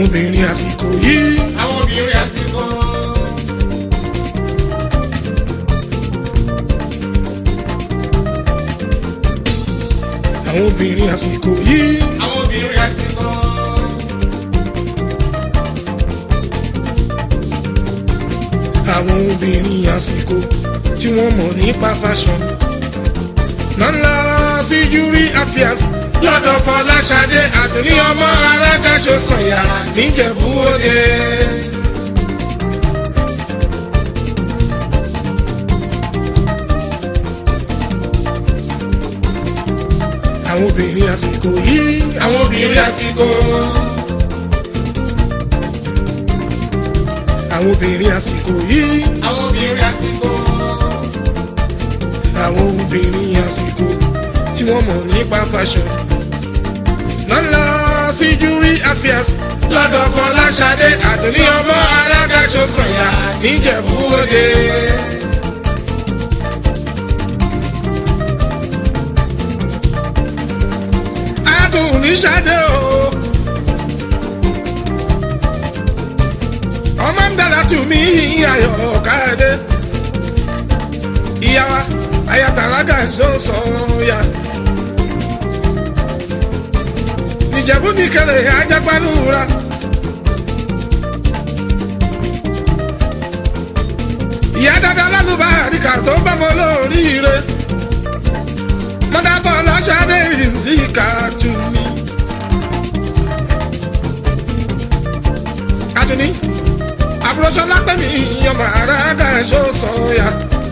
obìnrin àsìkò yìí àwọn obìnrin àsìkò. àwọn obìnrin àsìkò yìí àwọn obìnrin àsìkò. àwọn obìnrin àsìkò tí wọ́n mọ̀ nípa fashion nọ́lá sí júrí affairs lọ́dọ̀ fọláṣadé àdùnní ọmọ arákàṣọ sọ̀yà níjẹ̀bú òde. àwọn obìnrin àsìkò yìí àwọn obìnrin àsìkò. àwọn obìnrin àsìkò yìí àwọn obìnrin àsìkò. àwọn obìnrin àsìkò tí wọ́n mọ̀ nípa fashion nọ́lá sí júrí affairs lọ́dọ̀ fọláṣadé àdùnní ọmọ alágàṣọ sọ̀yà níjẹ̀bú òde. àdùnní ṣadé o ọmọ ń dára tù mí ayọ̀ káyọ̀dé ìyá wa ayatollah ṣó sọ̀yà. nìjẹ̀bú ní kẹlẹ̀ ajápálúra. ìyá dada lálùbá àríkà tó bá mọ lóríire. mọ́tàfọ́ lọ́sàdé ìzíkà tù mí. adùnní àbúrò sọlá pẹ̀mí ọmọ àràgà ṣó sọ̀yà.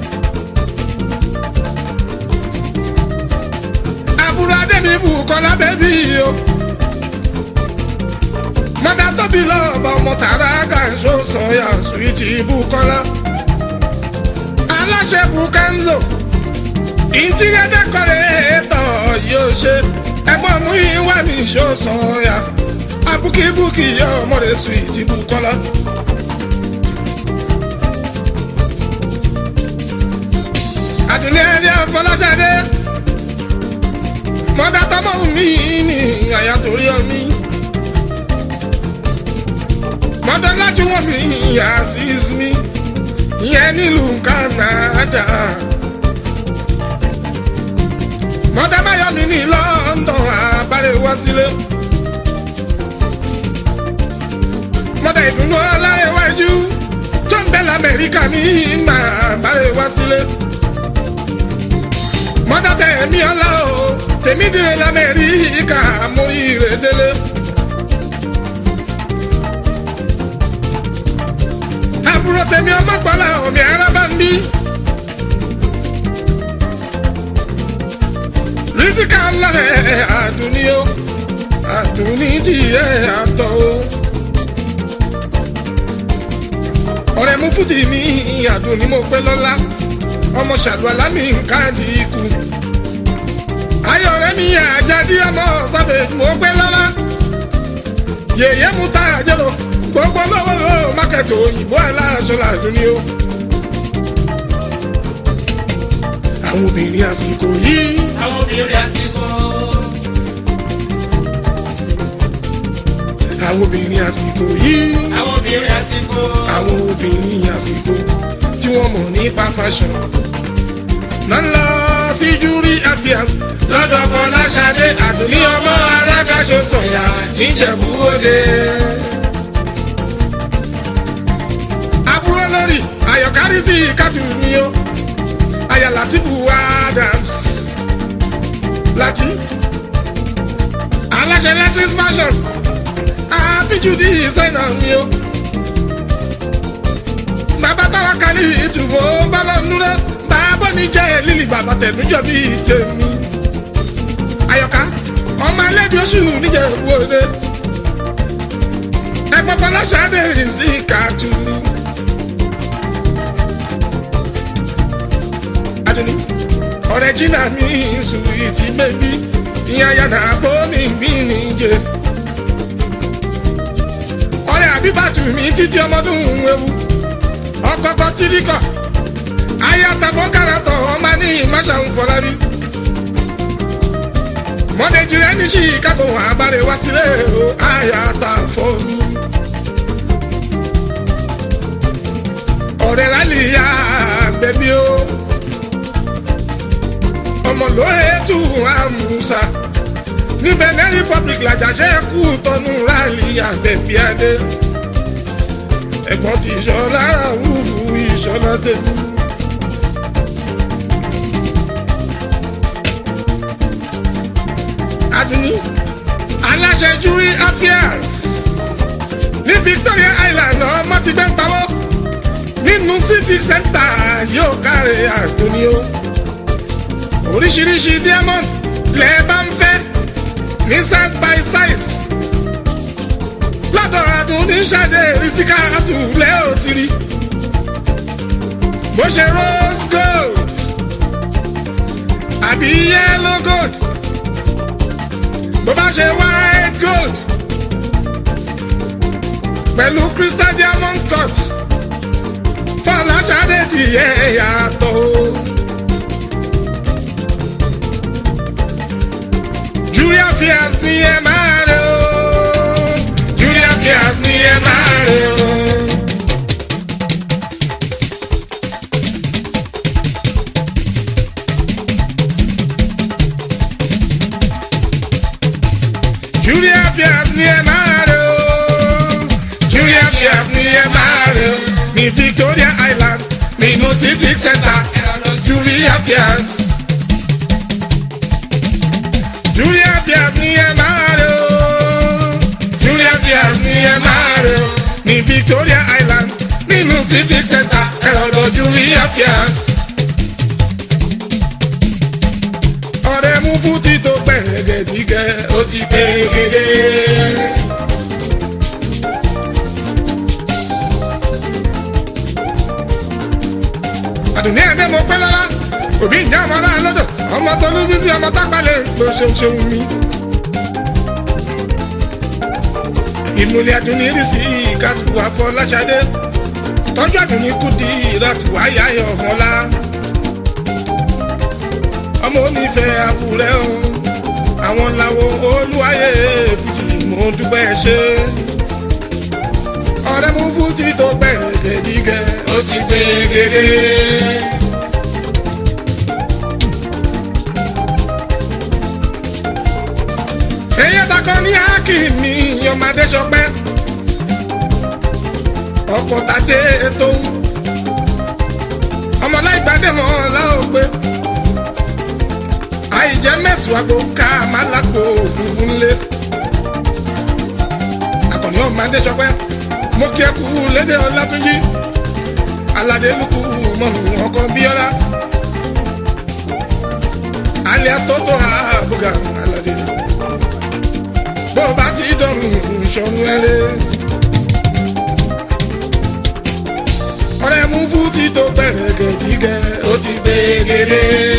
àbúrò adẹ́mi bùkọ́lá bẹ́bí o. mọ́tà tóbi lọ́ọ̀bà ọmọ tààrà gàǹṣó sọ̀yà suwìtì bùkọ́lá. aláṣẹ bukanzo ìntìrẹ́dẹ́ kọ́rẹ́tọ̀ yóò ṣe ẹgbọ́n mú ìwà mi ṣó sọ̀yà. abúkíbùkì yọ ọmọdé suwìtì bùkọ́lá. àdùnní ẹni àfọláṣadé mọ́dá tọ́mọ́ mi ní àyà torí ọmí. mọ́dá láti wọ́n mi Azeez mi ìyẹn nílùú Canada. mọ́dá máyọ̀ mi ní London àbálẹ̀ wá sílé. mọ́dá ìdùnnú ọlárẹ̀wájú tó ń bẹ lamẹ́ríkà mi máa bálẹ̀ wá sílé. mọ́dá tẹ̀ mí ọlá o tèmi dire lamẹ́ríkà mú ire délé. àbúrò tèmi ọmọ pọ́lá omi araba ń bí. rísíkà lárẹ̀ àdùnní o àdùnní tiẹ̀ àtọ̀ o. ọ̀rẹ́ mú fúti mi àdùnní mo pẹ́ lọ́lá ọmọ ṣàdùn mi nǹkan di ikú ayọ̀rẹ́ mi àjàdí ọmọ sábẹ̀ mo gbé lọ́la yèyé mu ta àjẹlò gbogbo lọ́wọ́lọ́wọ́ mákẹ́tì òyìnbó aláṣọ làdún ni o. àwọn obìnrin àsìkò yìí àwọn obìnrin àsìkò. àwọn obìnrin àsìkò yìí àwọn obìnrin àsìkò. àwọn obìnrin àsìkò tí wọ́n mọ̀ nípa fashion nọ́lá sí júrí affairs lọ́dọ̀ fọláṣadé àdùnní ọmọ alágàṣọ sọ̀yà níjẹ̀bú òde. àbúrò lórí ayọ̀kárí sí kátù ni ó aya Latifu Adams láti aláṣẹ electric fashions àfíjú di ìsẹ́nà mi ó bàbá táwa kálí ìtumọ̀ bálọ̀nùrẹ́ bàbá mi jẹ́ lílì bàbá tẹ̀míjọ́ bíi tèmi ayọ̀ká ọmọ ẹlẹ́bi oṣù níjẹ̀bú òde ẹgbọ́n fọláṣadé rìn sí kàtú ni. aduni ọ̀rẹ́ jìnnà mi sùwìtì bẹbí ìyá yàrá bómi mi níjẹ. ọ̀rẹ́ àbíbàtú mi títí ọmọdún ewu ọkọkọ tìríkọ ayatafọ karatọ ọmọ ní ìmáṣà ń fọlárí. mọ̀nẹ́jìrẹ́ ní chicago àbálẹ̀ wá sílẹ̀ o ayatafọ mi. àbẹ̀bí o ọmọ lóye tù àmúṣà ní benin republic làjàṣẹ́ kú tọ́nu rálì àbẹ̀bí adé ẹ̀gbọ́n ti ìṣọ́lá rúfù ìṣọ́lá tẹ̀lé. Adúní aláṣẹ jury affairs ní Victoria Island ọmọ ti gbẹ́ ń pawọ́ nínú civic center yóò káre Adúní o oríṣiríṣi diamond lẹ́ẹ̀ bá ń fẹ́ ní size by size lọ́dọ̀ Adúní ṣàdé rísíkà àtúlẹ̀ òtìrí bó ṣe rose gold àbí yellow gold bó bá ṣe white gold pẹ̀lú crystal diamond cut fọláṣadé ti yẹ yàtọ̀ o. Julia Fias ni ẹ máa rẹ o Julia Fias ni ẹ máa rẹ o. Julia Fias ni ẹ máa rẹ o. Julia Fias ni ẹ máa rẹ o. Ní Victoria Island nínú civic center Julia Fias. Julia Fias ni ẹ máa rẹ o. Julia Fias ni ẹ máa rẹ o. Ní Victoria Island nínú civic center ẹ̀rọ Julia Fias. ọ̀rẹ́ mú fún títò pẹ̀rẹ̀gẹ̀dígẹ̀ ó ti pèrègèdè. àdùnní ẹ̀dẹ́ mo pẹ́ lọ́la òbí ìjà ọmọ náà lọ́dọ̀ ọmọ tó ló bí sí ọmọ tápálẹ̀ ló ṣeun ṣeun mi. ìmùlẹ̀ àdùnní rí sí ìkàtù àfọláṣadé tọ́jú àdùnní kù di ìrọ̀tù ayáyọ̀ ọ̀mọ́lá ọmọ onífẹ̀ẹ́ àbúrẹ́ o àwọn làwọn olúwayé fújì mo dúpẹ́ ṣe. ọ̀rẹ́ mú fújì tó bẹ̀rẹ̀ gẹ̀dígẹ̀ ó ti gbé gèdè. èyí takọ ní akínní ọmọdé sọpẹ́ ọkọ̀ tàdé tó ọmọláìgbàdé mọ́ láògbé àìjẹ́ mẹ́sùn àgbo ká má lágbo funfun lé. Àkànní ọmọ Adéṣọpẹ́ mo kí ẹ kú lédè Ọlátúnjí aládé lukú mọ̀nù ọkọ Bíọ́lá alias Tótó àbúgà aládé bó o bá ti dọ̀rùn ìṣọ̀run ẹ̀rẹ́. ọ̀rẹ́ mú fún títò bẹ̀rẹ̀ gẹ̀gígẹ̀ ó ti gbé gèdè.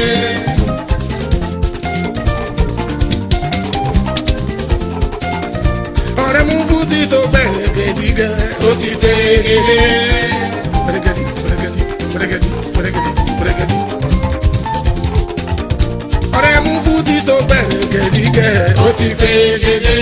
ọ̀rẹ́ mú fúti tó bẹ̀rẹ̀ gẹ̀dígẹ̀ ó ti dé gèdè. pẹ̀rẹ̀gẹ̀dì pẹ̀rẹ̀gẹ̀dì pẹ̀rẹ̀gẹ̀dì pẹ̀rẹ̀gẹ̀dì pẹ̀rẹ̀gẹ̀dì. ọ̀rẹ́ mú fúti tó bẹ̀rẹ̀ gẹ̀dígẹ̀ ó ti dé gèdè.